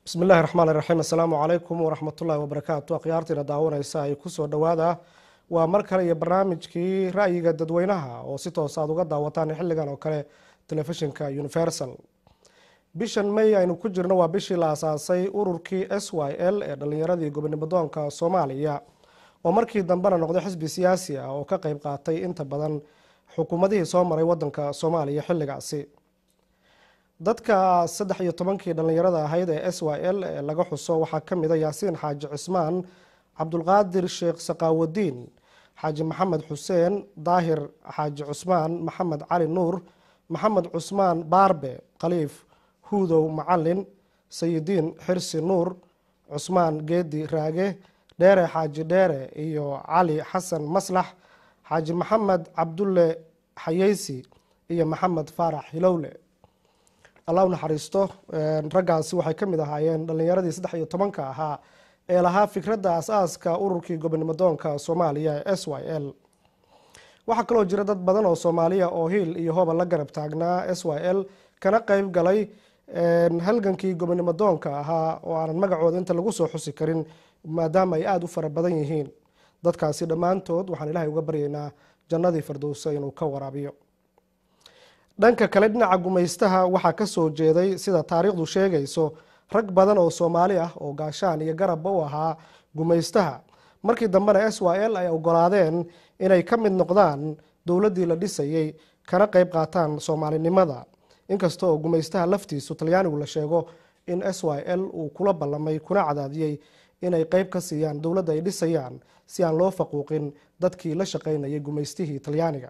bismi illaahi raxmaan iraxiim assalaamu calaykum waraxmatullaahi wabarakaatu akhyaartiina daawanaysa ay kusoo dhowaada waa mar kale iyo barnaamijkii ra'yiga dadweynaha oo si toos aad uga daawataan xilligan oo kale telefishinka universal bishan may aynu ku jirno waa bishii la asaasay ururkii s y l ee dhalinyaradii gobonimadoonka soomaaliya oo markii dambena noqday xisbi siyaasi ah oo ka qeyb qaatay inta badan xukuumadihii soo maray wadanka soomaaliya xilligaasi dadka saddex iyo tobankii dhallinyarada ahayd ee s y l ee laga xuso waxaa ka mid a yaasiin xaaji cismaan cabdulqaadir sheekh saqaawadiin xaaji maxamed xuseen daahir xaaji cusmaan maxamed cali nuur maxamed cusmaan baarbe khaliif huudow macalin sayidiin xirsi nuur cusmaan geedi raage dheere xaaji dheere iyo cali xasan maslax xaaji maxamed cabdulle xayeysi iyo maxamed faarax hilowle allah u naxariisto raggaasi waxay ka mid ahaayeen dhallinyaradii saddex iyo tobanka ahaa ee lahaa fikradda as-aaska ururkii gobonimadoonka soomaaliya ee s y l waxaa kaloo jira dad badan oo soomaaliya oo hiil iyo hooba la garab taagnaa s y l kana qeyb galay halgankii gobonimadoonka ahaa oo aanan magacooda inta lagu soo xusi karin maadaama ay aada u fara badan yihiin dadkaasi dhammaantood waxaan ilaahay uga baryaynaa jannadii firdowsa inuu ka waraabiyo dhanka kale dhinaca gumaystaha waxaa kasoo jeeday sida taariikhdu sheegayso rag badan oo soomaali ah oo gaashaan iyo garabba u ahaa gumaystaha markii dambena s y l ay ogolaadeen inay ka mid noqdaan dowladdii la dhisayey kana qeyb qaataan soomaalinimada inkasta oo gumaystaha laftiisu talyaanigu la sheego in s y l uu kula ballamay kuna cadaadiyey inay qeyb ka siiyaan dowladda ay dhisayaan si aan loo faquuqin dadkii la shaqaynayay gumaystihii talyaaniga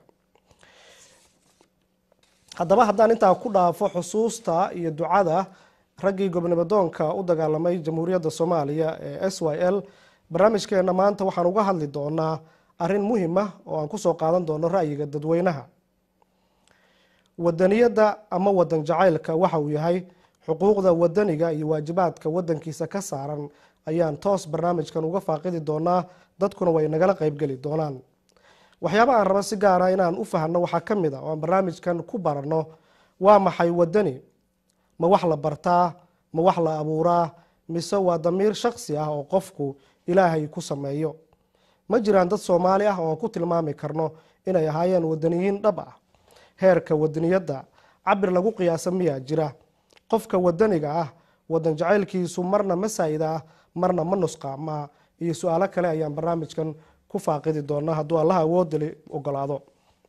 haddaba haddaan intaa ku dhaafo xusuusta iyo ducada raggii gobonimadoonka u dagaalamay jamhuuriyadda soomaaliya ee s y l barnaamijkeena maanta waxaan uga hadli doonaa arrin muhim ah oo aan kusoo qaadan doono ra'yiga dadweynaha wadaniyadda ama wadan jacaylka waxa uu yahay xuquuqda wadaniga iyo waajibaadka wadankiisa ka saaran ayaan toos barnaamijkan uga faaqidi doonaa dadkuna way nagala qeybgeli doonaan waxyaaba aan rabo si gaara inaan u fahno waxaa ka mid a oo aan barnaamijkan ku baranno waa maxay wadani ma wax la bartaa ma wax la abuuraa mise waa damiir shaksi ah oo qofku ilaahay ku sameeyo ma jiraan dad soomaali ah oo aan ku tilmaami karno inay ahaayeen wadaniyiin dhab ah heerka wadaniyadda cabir lagu qiyaasa miyaa jira qofka wadaniga ah wadan jacaylkiisu marna ma saa'ida ah marna ma nusqaamaa iyo su-aalo kale ayaan barnaamijkan ku faaqidi doona hadduu allaha awoodali ogolaado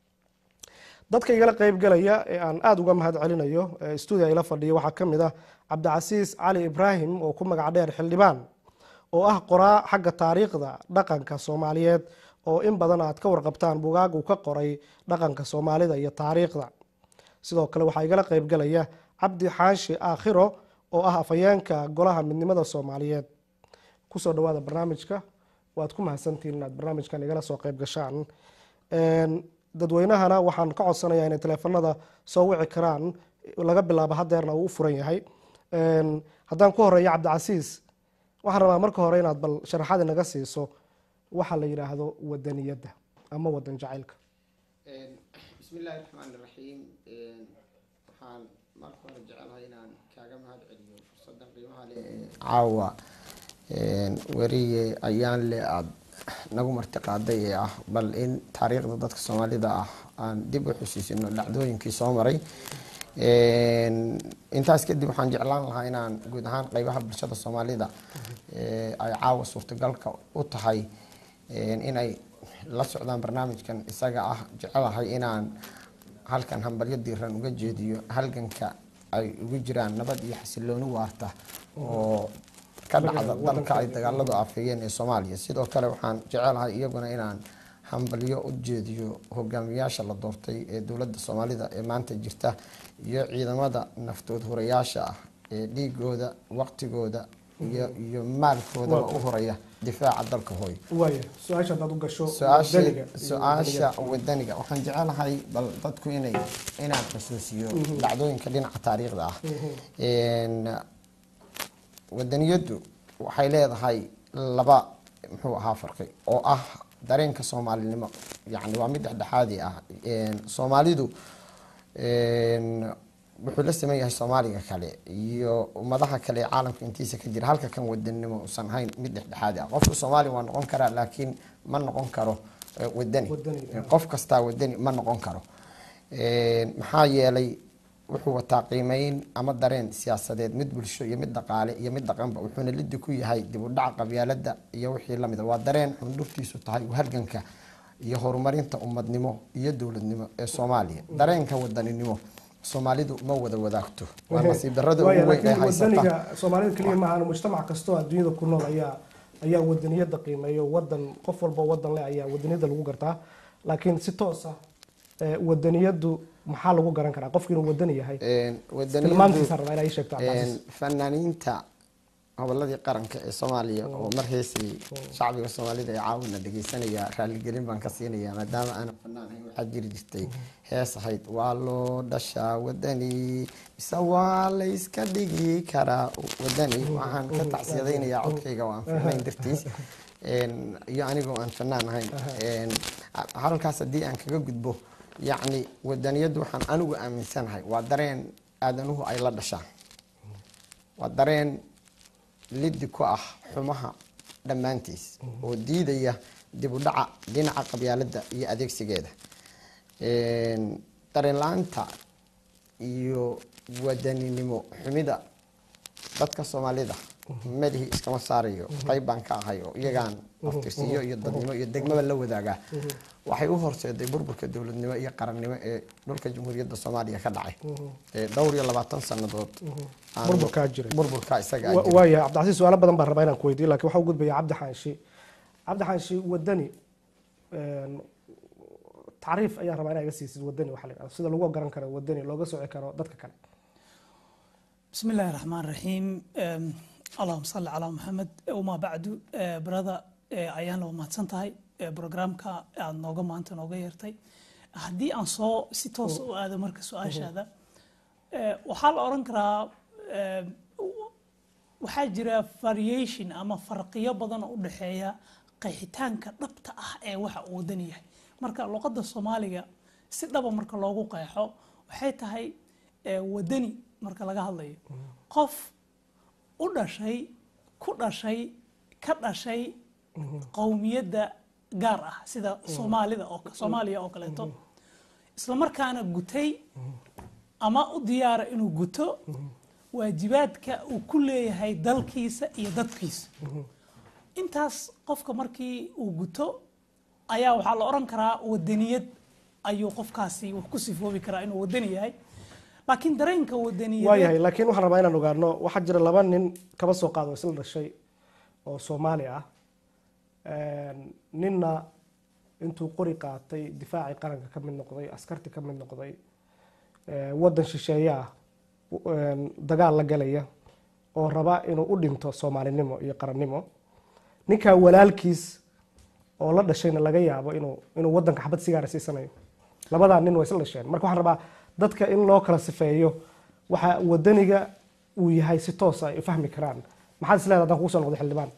dadka igala qeybgalaya ee aan aada uga mahad celinayo stuudia ila fadhiya waxaa ka mid ah cabdicasiis cali ibraahim oo ku magac dheer xildhibaan oo ah qoraa xagga taariikhda dhaqanka soomaaliyeed oo in badan aad ka warqabtaan bugaag uu ka qoray dhaqanka soomaalida iyo taariikhda sidoo kale waxaa igala qeybgalaya cabdi xaashi aakhiro oo ah afhayeenka golaha midnimada soomaaliyeed kusoo dhawaada barnaamijka waad ku mahadsantihiin inaad barnaamijkan igala soo qeyb gashaan dadweynahana waxaan ka codsanayaa inay teleefanada soo wici karaan laga bilaabo hadeerna uu u furan yahay haddaan ku horeeyo cabdicasiis waxaan rabaa marka hore inaad bal sharaxaad inaga siiso waxa la yidhaahdo wadaniyadda ama wadan jacaylka bismi illaahi raxmaan iraxiim waxaan marka hore jecelahay inaan kaaga mahad celiyo fursadan qiimaha le caawa weriye ayaan le aada nagu marti qaaday ee ah bal in taariikhda dadka soomaalida ah aan dib u xusuusino dhacdooyinkii soo maray intaas kadib waxaan jeclaan lahaa inaan guud ahaan qeybaha bulshada soomaalida ay caawa suurtagalka u tahay inay la socdaan barnaamijkan isaga ah jecelahay inaan halkan hambalyo diiran uga jeediyo halganka ay ugu jiraan nabad iyo xasilooni waarta oo ka dhacda dalka ay dagaaladu afeeyeen ee soomaaliya sidoo kale waxaan jecelahay iyaguna inaan hambalyo u jeediyo hogaamiyaasha la doortay ee dowladda soomaalida ee maanta jirta iyo ciidamada naftood hurayaasha ah ee dhiigooda waqtigooda iyo maalkoodaba u horaya difaaca dalka hooy su-aasha wadaniga waxaan jecelahay bal dadku inay inaan xusuusiyo dhacdooyinka dhinaca taariikhda ah wadaniyaddu waxay leedahay laba muxuu ahaa farqi oo ah dareenka soomaalinimo yani waa mid dhexdhexaadi ah soomaalidu wuxuu la saman yahay soomaaliga kale iyo ummadaha kale ee caalamka intiisa ka jira halka kan wadanimo usan hayn mid dhexdhexaadi ah qofka soomaaliya waa noqon karaa laakiin ma noqon karo eh, wadani Wadani, qof kastaa wadani ma noqon karo Een, maxaa yeelay wuxuu wataa qiimeyn ama dareen siyaasadeed mid bulsho iyo mid dhaqaale iyo mid dhaqanba wuxuuna lidi ku yahay dib u dhaca qabyaalada iyo wixii lamida waa dareen xundhurtiisu tahay halganka iyo horumarinta ummadnimo iyo dowladnimo ee soomaaliya dareenka wadaninimo soomaalidu ma wada wadaagto waa nasiib darrada Waaya, ugu weyn ee laakiin haysata wadaniga soomaalida keliya maahan mujtamac kastoo adduunyada ku nool ayaa ayaa wadaniyada qiimeeyo wadan qof walba wadan leh ayaa wadaniyada lagu gartaa laakiin si toos ah eh, wadaniyadu maxaa lagu garan karaa qofki inuu wadani yahay Een, wadaniyadu- tilmaantiisa rabaa inaa ii sheegto cabdicasiis. Een, fanaaniinta goboladii qaranka ee soomaaliya oo mar heesay shacbiga soomaalida ee caawina dhegeysanaya raaligelin baan ka siinaya maadaama aanan fanaan ahayn waxaa jiri jirtay hees ahayd waa loo dhashaa wadani mise waa la iska dhigi karaa wadani waxaan ka tacsiyadaynayaa codkayga oo aan fiicnayn dartiis Een, iyo anigoo aan fanaan ahayn Een, halkaas haddii aan kaga gudbo yacni wadaniyaddu waxaan anigu aaminsanahay waa dareen aadanuhu ay la dhashaan waa dareen lidi ku ah xumaha dhammaantiis oo diidaya dib u dhaca dhinaca qabyaaladda iyo adeegsigeeda Een, dareen la-aanta iyo wadaninimo xumida dadka soomaalida madahi iskama saarayo qayb baan ka ahay oo iyagaan aftirsiyo iyo dadnimo iyo degmaba la wadaagaa waxay u horseeday burburka dowladnimo iyo qarannimo ee dhulka jamhuuriyadda soomaaliya ka dhacay Ee, dhowr iyo labaatan sannadood aan- Burburkaa jiray. burburkaa isaga Wa- jiray. waaya cabdicasiis su-aalo badan baan rabaa inaan ku weydiiyo lakin waxaa u gudbaya cabdi xaanshi cabdi xaanshi wadani een, tacriif ayaan rabaa inaa iga siisid wadani waxaa la yidhahda sida lagu garan karo wadani looga soci karo dadka kale بسم الله الرحمن الرحيم أم، اللهم صل على محمد وما بعد أه، برada أه، ayaan loo mahadsantahay أه، programka aad nooga maanta nooga yeertay haddii aan soo si toos u aado marka su-aashaada أه، waxaa la oran karaa أه، waxaa jira variation ama farqiyo badan oo u dhexeeya qeexitaanka dhabta ah ee waxa uu wadan yahay marka luqadda soomaaliga si dhaba marka loogu qeexo waxay tahay ee, wadani marka laga hadlayo qof u dhashay ku dhashay ka dhashay qowmiyadda gaar ah sida soomaalida oo soomaaliya oo kaleeto isla markaana gutay ama u diyaara inuu guto waajibaadka uu ku leeyahay dalkiisa iyo dadkiisa intaas qofka markii uu guto ayaa waxaa la oran karaa wadaniyad ayuu qofkaasi wax ku sifoobi karaa inuu wadani yahay laakiin dareenka wadaniyadeed waayahay laakiin waxaan rabaa inaan ogaano waxaa jira laba nin kaba soo qaado isla dhashay oo soomaali ah Een, ninna intuu qori qaatay difaacii qaranka ka mid noqday askarti ka mid noqday ee, wadan shisheeye ah een, dagaal la galaya oo raba inuu u dhinto soomaalinimo iyo qarannimo ninkaa walaalkiis oo la dhashayna laga yaabo inuu inuu wadanka xabad sigaara siisanayo labadaa nin way isla dhasheen marka waxaan rabaa dadka in loo kala sifeeyo waxa wadaniga uu yahay si toos ay u fahmi karaan maxaad isleedahay haddaan kugu soo noqdo xildhibaan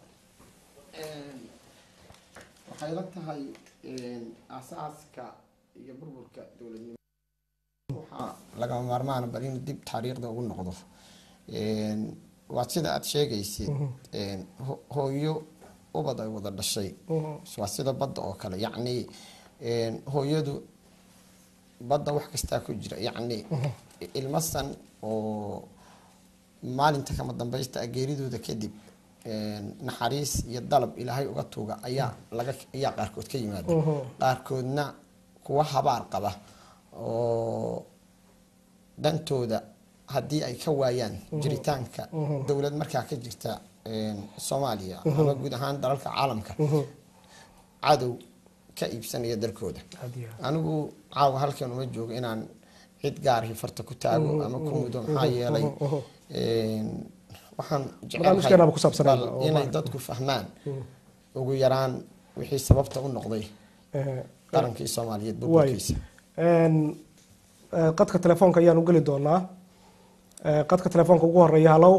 waxay la tahay asaaska iyo burburka dowladnimo waxaa lagama maarmaana bal in dib taariikhda ugu noqdo waa sida aada sheegaysid ho- hooyo ubad ay wada dhashay waa sida badda oo kale yacni hooyadu badda wax kastaa ku jira yacni ilmo san oo maalinta kama dambaysta geeridooda kadib naxariis iyo dalab ilaahay uga tuuga ayaa laga ayaa qaarkood ka yimaada qaarkoodna kuwa habaar qaba oo dantooda haddii ay ka waayaan jiritaanka dowlad markaa ka jirta soomaaliya ama guud ahaan dalalka caalamka cadow ka iibsanaya dalkooda anigu caawa halkan uma joogo inaan cid gaarhi farta ku taago ama ku mudo maxaa yeelay waxaan Barnaamijkeenaba ku saabsanaa bal oo inay maaragtay. dadku fahmaan ugu yaraan wixii sababta u noqday qarankii soomaaliyeed waay burburkiisa qadka telefoonka ayaan u geli doonaa Eh, qadka telefoonka ugu horeeya halow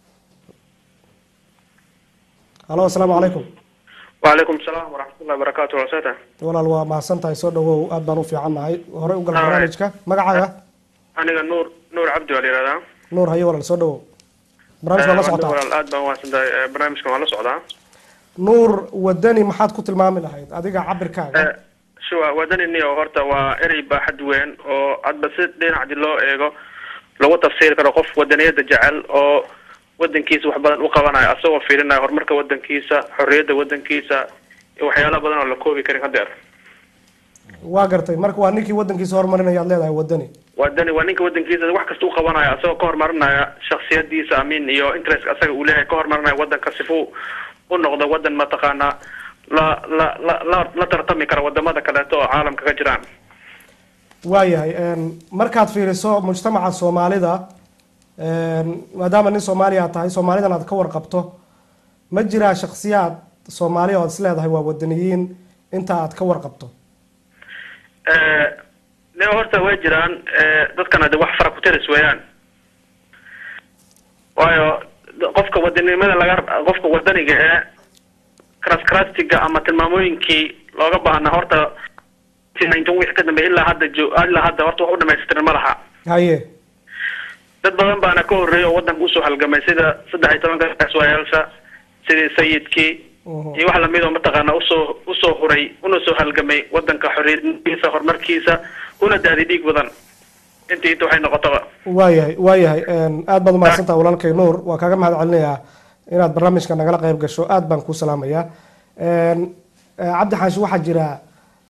halo asalaamu calaykum وعليكم السلام ورحمة الله وبركاته وسهلا walaal waa mahadsan tahay soo dhawow aad baan u fiicannahay horey u gal barnaamijka magacaaga aniga nuur nuur cabdi waa la yihahdaa nuur haye walaal soo dhawow barnaamijka waa la socotaa walaal aad baan umaadsantahay Eh, barnaamijkan waa la socdaa nuur wadani maxaad ku tilmaami lahayd adiga cabirkaaga Eh, shuwa wadanini oo horta waa erey baaxad weyn oo hadba si dhinacdi loo eego lagu tafsiiri karo qof wadaniyada jecel oo wadankiisa wax badan u qabanayo asagoo fiirinaya horumarka wadankiisa xorriyadda wadankiisa iyo waxyaala badan oo la koobi karin hadeer waa gartay marka waa ninkii wadankiisa horumarinaya aad leedahay wadani wadani waa ninka wadankiisa wax kasta u qabanaya asagoo ka horumarinaya shaksiyadiisa amin iyo interest asaga uu leeyahay ka horumarinaya wadanka sifuu u noqdo wadan mataqaana la la la la la tartami kara wadamada kaleeto oo caalamka ka jiraan waayahay een, markaad fiiriso mujtamaca soomaalida een, maadaama nin soomaaliya aad tahay soomaalidan aad ka warqabto ma jiraa shaksiyaad soomaaliya oo aad is leedahay waa wadaniyiin inta aad ka warqabto Eh, ne horta way jiraan eh, dadkana de wax fara ku tiris weeyaan waayo d- qofka wadanimada laga qofka wadaniga ee kraskrastiga ama tilmaamooyinkii looga baahna horta ninety wixii ka dambeeya ilaa hadda jo ilaa hadda horta wax u dhamaystiran ma laha haye dad badan baana ka horreeyay oo wadanka usoo halgamay sida saddex iyo tobanka gaaswaayaasha sidii sayidkii Mhm. iyo wax lamid oo mataqaana usoo usoo huray una soo halgamay wadanka xorriyadkiisa horumarkiisa una daadi dhiig badan intii inta waxay noqotaba waayahay waayahay een, aad baad umahadsantaha walaalkay nuur waa kaaga mahad celinayaa inaad barnaamijka nagala qayb gasho aad baan kuu salaamayaa Een, eh, cabdi xaashi waxaa jira